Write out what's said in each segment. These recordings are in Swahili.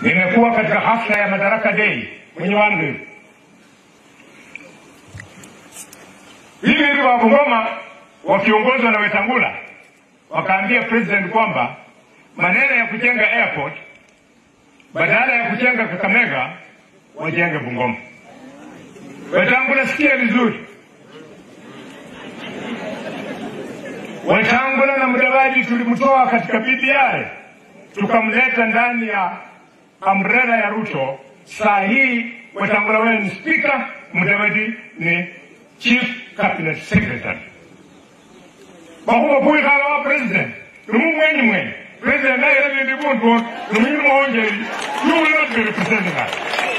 Nimekuwa katika hafla ya Madaraka Day mwenye wangu hivi hivi wa Bungoma wakiongozwa na Wetangula wakaambia president kwamba maneno ya kujenga airport badala ya kujenga Kakamega wajenge Bungoma. Wetangula, sikia vizuri, Wetangula na Mudavadi tulimtoa katika BBI tukamleta ndani ya umbrella ya Ruto. Saa hii Wetangula wewe ni speaker, Mudavadi ni chief cabinet secretary. Bakuba kui kala wa president numu mwenye mwenye president naye rabi ndi buntu numu mwonje you will not be representing us.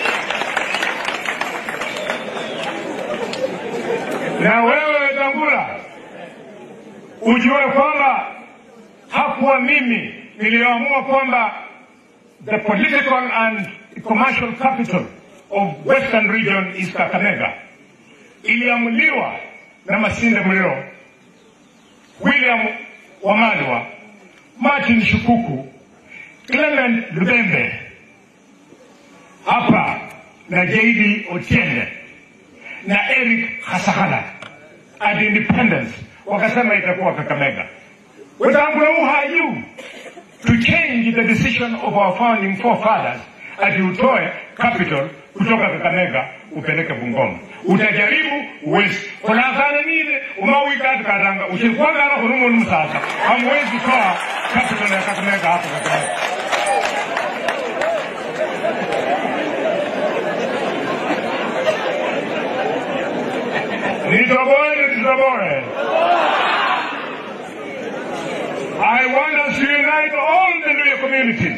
Na wewe Wetangula ujue kwamba hakuwa mimi niliyoamua kwamba the political and commercial capital of western region is Kakamega. Iliamuliwa na Masinde Muliro, William Wamalwa, Martin Shukuku, Clement Lubembe hapa na JD Otiende na Eric Hasakala at independence wakasema itakuwa Kakamega. Wetangula uhaju to change the decision of our founding forefathers ati utoe capital kutoka Kakamega upeleke Bungoma. Utajaribu uwezi kunakana nile umawikati katanga uchikwagala kunumunu msasa hamwezi toa capital ya Kakamega hapo Kakamega. Nitoboe, nitoboe. I want us to unite all the Luya communities.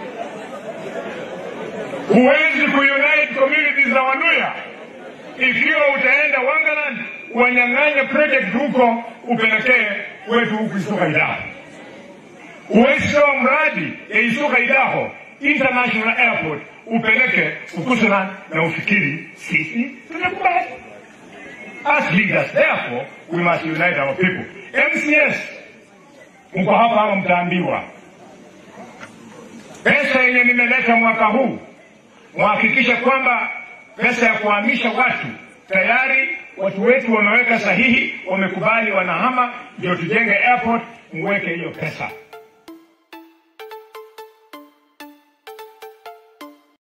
Huwezi kuunite communities za Waluya ikiwa utaenda Wangaland wanyang'anye project huko upelekee wetu huku Isuka Idaho. Huwezi toa mradi ya Isuka Idaho International Airport upeleke Ukusulan na ufikiri sisi tunakubali. As leaders, therefore, we must unite our people. MCS, mko hapa ama mtaambiwa, pesa yenye nimeleta mwaka huu, muhakikishe kwamba pesa ya kuhamisha watu tayari watu wetu wameweka sahihi, wamekubali, wanahama, ndio tujenge airport, muweke hiyo pesa.